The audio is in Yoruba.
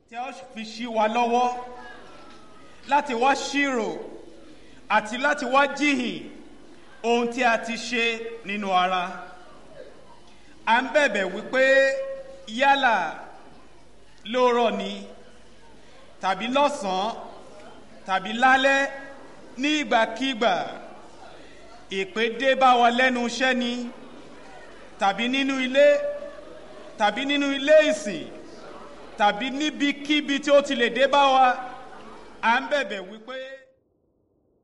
tí a ó fi ṣí wa lọ́wọ́ láti wá ṣírò àti láti wá jíhìn ohun tí a ti ṣe nínú ara à ń bẹ̀bẹ̀ wípé yálà lóòrọ̀ ni tàbí lọ́sàn-án tàbí lálẹ́ ní ìgbàkígbà ìpè dé bá wa lẹ́nu iṣẹ́ ni tàbí nínú ilé tàbí nínú ilé ìsìn tàbí níbikíbi tí ó ti lè dé bá wa à ń bẹ̀bẹ̀ wípé